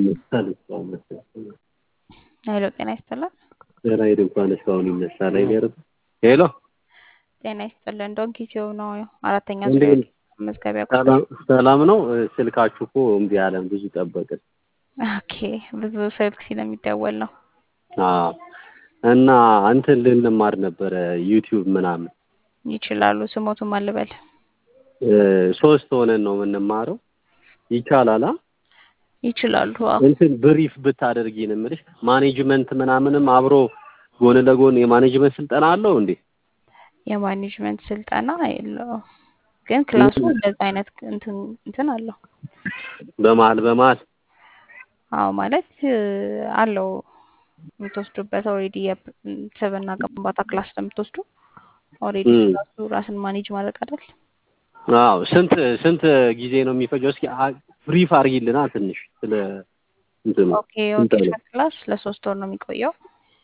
ይነሳል እስካሁን መሰለኝ። ሄሎ ጤና ይስጥልን። ራይ እንኳን እስካሁን ይነሳል አይገርም። ሄሎ ጤና ይስጥልን። ዶንኪ ሲሆ ነው አራተኛ እንዴት ዙሪያ ነው? መዝገቢያ ቁጥር። ሰላም ሰላም ነው። ስልካችሁ እኮ እምቢ አለን። ብዙ ጠበቅን። ኦኬ ብዙ ስልክ ስለሚደወል ነው። አዎ እና እንትን ልንማር ነበረ ዩቲዩብ ምናምን ይችላሉ። ስሞቱን ማልበል እ ሶስት ሆነን ነው የምንማረው። ይቻላል? አ? ይችላሉ። አዎ እንትን ብሪፍ ብታደርጊ ነው የምልሽ። ማኔጅመንት ምናምንም አብሮ ጎን ለጎን የማኔጅመንት ስልጠና አለው እንዴ? የማኔጅመንት ስልጠና የለውም፣ ግን ክላሱ እንደዛ አይነት እንትን እንትን አለው። በመሀል በመሀል አዎ ማለት እ አለው የምትወስዱበት ኦልሬዲ የስብዕና ግንባታ ክላስ ስለምትወስዱ ኦልሬዲ እም። ክላሱ ራስን ማኔጅ ማድረግ አይደል? አዎ ስንት ስንት ጊዜ ነው የሚፈጀው? እስኪ አ- ብሪፍ አድርጊልና ትንሽ ስለ እንትኑ ኦኬ ስልጠናው። ኦኬ ክላስ ለሶስት ወር ነው የሚቆየው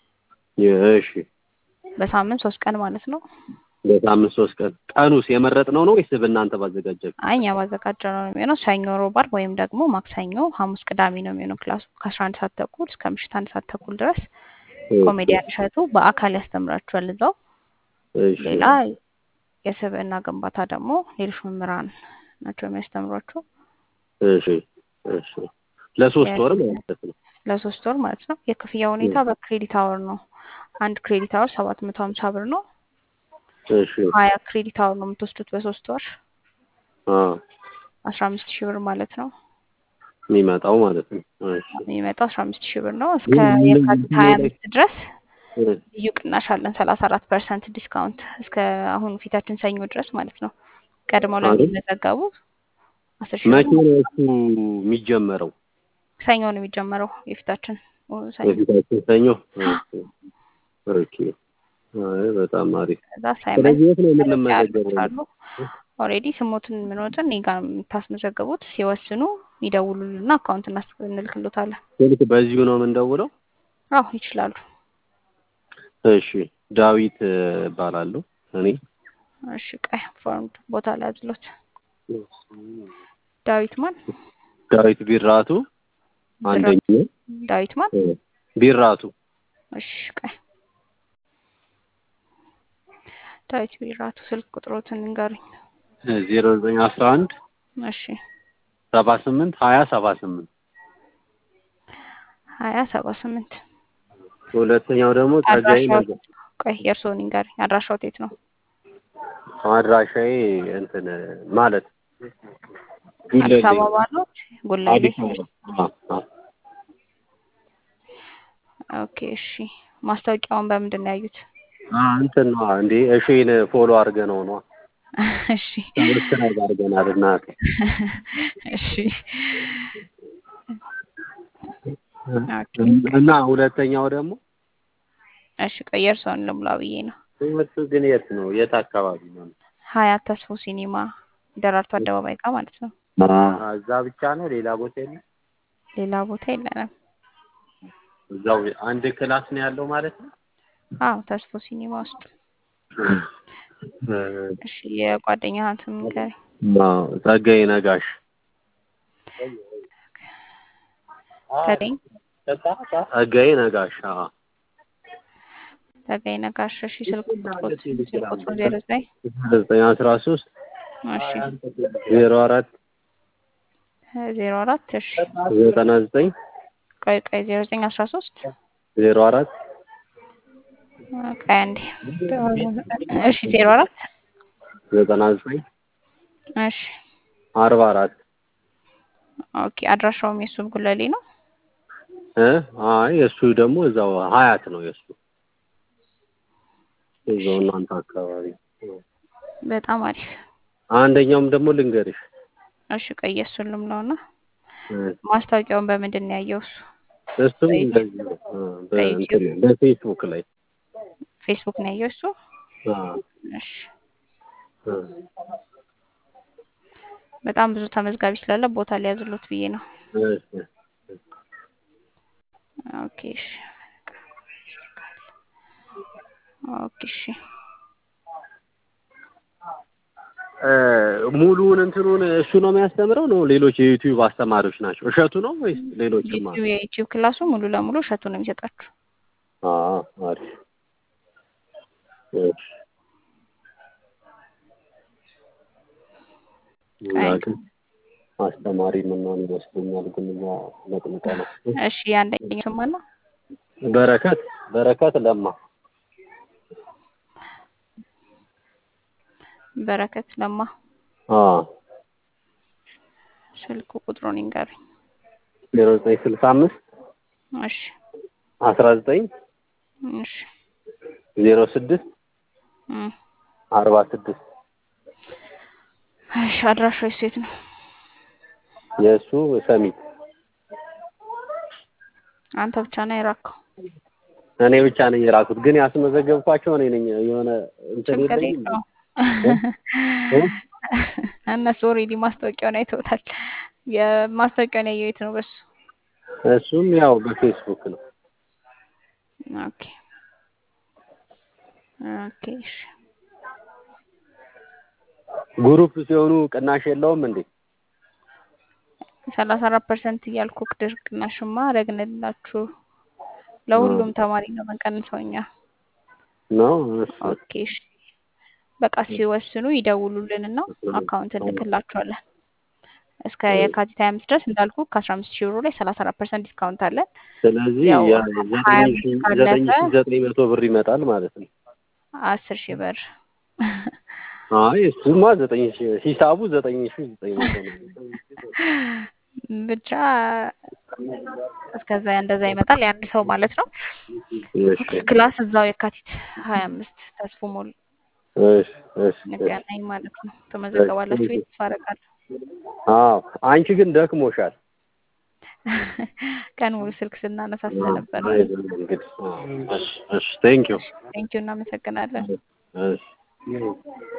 እሺ በሳምንት ሶስት ቀን ማለት ነው። በሳምንት ሶስት ቀን ቀኑስ የመረጥነው ነው ወይስ በእናንተ ባዘጋጃችሁ? አይ እኛ ባዘጋጀነው ነው የሚሆነው። ሰኞ፣ ሮብ፣ ዓርብ ወይም ደግሞ ማክሰኞ፣ ሐሙስ፣ ቅዳሜ ነው የሚሆነው ክላሱ ከአስራ አንድ ሰዓት ተኩል እስከ ምሽት አንድ ሰዓት ተኩል ድረስ ኮሜዲያን እሸቱ በአካል ያስተምራችኋል እዛው። እሺ ሌላ የስብዕና ግንባታ ደግሞ ሌሎች መምህራን ናቸው የሚያስተምሯቸው እሺ እሺ ለሶስት የ- ወር ማለት ነው። ለሶስት ወር ማለት ነው። የክፍያ ሁኔታ በክሬዲት አወር ነው። አንድ ክሬዲት አወር ሰባት መቶ ሀምሳ ብር ነው። እሺ ሀያ ክሬዲት አወር ነው የምትወስዱት በሶስት ወር አ አስራ አምስት ሺህ ብር ማለት ነው። የሚመጣው ማለት ነው። እሺ የሚመጣው አስራ አምስት ሺህ ብር ነው። እስከ ግን የካቲት ሀያ አምስት ድረስ እ ልዩ ቅናሽ አለን። ሰላሳ አራት ፐርሰንት ዲስካውንት እስከ አሁን ፊታችን ሰኞ ድረስ ማለት ነው። ቀድመው አይደል? ለሚመዘገቡ አስር ሺህ መቼ ብር ነው እሱ የሚጀመረው? ሰኞ ነው የሚጀመረው የፊታችን ሰኞ። የፊታችን ሰኞ። ኦኬ አይ በጣም አሪፍ። ከዛ አሳይመንት ስለዚህ የት ነው የምንመዘገበው? አሉ ኦልሬዲ ስሞትን ምንወትን እኔ ጋር የምታስመዘገቡት ሲወስኑ ይደውሉልና አካውንት እናስ እንልክሎታለን። ስልክ በዚሁ ነው የምንደውለው? አዎ ይችላሉ። እሺ ዳዊት እ እባላለሁ እኔ እሺ ቀይ ፎርም ቦታ ላይ አዝሎት ዳዊት ማን ዳዊት ቢራቱ አንደኛው ዳዊት ማን እ ቢራቱ እሺ ቀይ ዳዊት ቢራቱ ስልክ ቁጥሮትን እንገሩኝ። ዜሮ ዘጠኝ አስራ አንድ እሺ ሰባ ስምንት ሀያ ሰባ ስምንት ሀያ ሰባ ስምንት ሁለተኛው ደግሞ ጸጋዬ አድራሻው ነገ ቆይ የእርስዎን ይንገሩኝ። አድራሻው የት ነው? አድራሻዬ እንትን ማለት አዲስ አበባ ነው ጉለሌ። አዲስ አበባ አ- አ- ኦኬ እሺ ማስታወቂያውን በምንድን ነው ያዩት? አ እንትን ነው እንዴ እሺን ፎሎ አድርገነው ነው እሺ ሰብስክራይብ አድርገናል እናቴ እሺ ኦኬ እና ሁለተኛው ደግሞ እሺ ቆይ የእርስዎን ልሙላ ብዬ ነው። ትምህርቱ ግን የት ነው የት አካባቢ ነው ሀያት ተስፎ ሲኒማ ደራርቱ አደባባይ ጋር ማለት ነው። አ- እዛ ብቻ ነው ሌላ ቦታ የለም ሌላ ቦታ የለንም። እዛው አንድ ክላስ ነው ያለው ማለት ነው አዎ ተስፎ ሲኒማ ውስጥ። እ እሺ የጓደኛህን ስም ንገረኝ። አዎ ጸጋዬ ነጋሽ ተገኝ ጸጋዬ ነጋሽ አዎ ተገኝ ነጋሽ። እሺ ስልክ ቁጥሮት ስልክ ቁጥሩ ዜሮ ዘጠኝ ዘጠኝ አስራ ሶስት እሺ ዜሮ አራት ዜሮ አራት እሺ ዘጠና ዘጠኝ ቆይ ቆይ ዜሮ ዘጠኝ አስራ ሶስት ዜሮ አራት ቆይ አንዴ እሺ ዜሮ አራት ዘጠና ዘጠኝ እሺ አርባ አራት ኦኬ አድራሻውም የሱ ጉለሌ ነው። እ አይ የእሱ ደግሞ እዛው ሀያት ነው የእሱ እዛው እናንተ አካባቢ በጣም አሪፍ። አንደኛውም ደግሞ ልንገርሽ እሺ ቆይ የእሱን ልምለውና እ ማስታወቂያውን በምንድን ነው ያየው እሱ? እሱም እንደዚህ ነው እ በእንትን በፌስቡክ ላይ ፌስቡክ ነው ያየው እሱ። አ እሺ እ በጣም ብዙ ተመዝጋቢ ስላለ ቦታ ሊያዝሉት ብዬ ነው። እሺ ኦኬ እሺ ኦኬ እሺ እ ሙሉውን እንትኑን እሱ ነው የሚያስተምረው ነው ሌሎች የዩቲዩብ አስተማሪዎች ናቸው? እሸቱ ነው ወይስ ሌሎችም አሉ? ዩቲዩብ የዩቲዩብ ክላሱ ሙሉ ለሙሉ እሸቱ ነው የሚሰጣችሁ። አዎ አሪፍ። እሺ እዛ ግን አስተማሪ ምናምን ይመስለኛል ግን እኛ መጥምቀ ነው። እሺ የአንደኛው ስም ማን ነው? በረከት በረከት ለማ በረከት ለማ። አዎ ስልኩ ቁጥሩን ይንገሩኝ። ዜሮ ዘጠኝ ስልሳ አምስት እሺ አስራ ዘጠኝ እሺ ዜሮ ስድስት እም፣ አርባ ስድስት እሺ አድራሻው የት ነው? የእሱ ሰሚት አንተ ብቻ ነው የራከው? እኔ ብቻ ነኝ የራኩት ግን ያስመዘገብኳቸው እኔ ነኝ የሆነ እንትን ችግር የለኝም የለውም። እ? እነሱ ኦልሬዲ ማስታወቂያውን አይተውታል። የማስታወቂያውን ያየው የት ነው? በሱ እሱም ያው በፌስቡክ ነው ኦኬ ኦኬ እሺ ግሩፕ ሲሆኑ ቅናሽ የለውም እንዴ ሰላሳ አራት ፐርሰንት እያልኩ ቅድር ቅናሽማ አደረግንላችሁ። ለሁሉም ተማሪ ነው የምንቀንሰው እኛ። ነው እሺ ኦኬ እሺ በቃ ሲወስኑ ይደውሉልንና አካውንት እንልክላችኋለን። እስከ የካቲት ሀያ አምስት ድረስ እንዳልኩ ከአስራ አምስት ሺህ ብሩ ላይ ሰላሳ አራት ፐርሰንት ዲስካውንት አለን። ስለዚህ ያው ያ ሀያ ዘጠኝ ሺህ አምስት ዘጠኝ ካለፈ ሺህ ዘጠኝ መቶ ብር ይመጣል ማለት ነው። አስር ሺህ ብር አይ እሱማ ዘጠኝ ሺህ ሂሳቡ ዘጠኝ ሺህ ዘጠኝ መቶ ነው። ብቻ እስከዛ እንደዛ ይመጣል የአንድ ሰው ማለት ነው። እሺ ክላስ እዛው የካቲት ሀያ አምስት ተስፎ ሞል እሺ እሺ እሺ እንገናኝ ማለት ነው። ተመዘገባላችሁ ቤት ተስፋ አደርጋለሁ። አዎ አንቺ ግን ደክሞሻል። ቀን ሙሉ ስልክ ስናነሳ አዎ፣ ስለነበር አይዞን እንግዲህ አዎ፣ እሺ እሺ ቴንክ ዩ ቴንኪው እናመሰግናለን። እሺ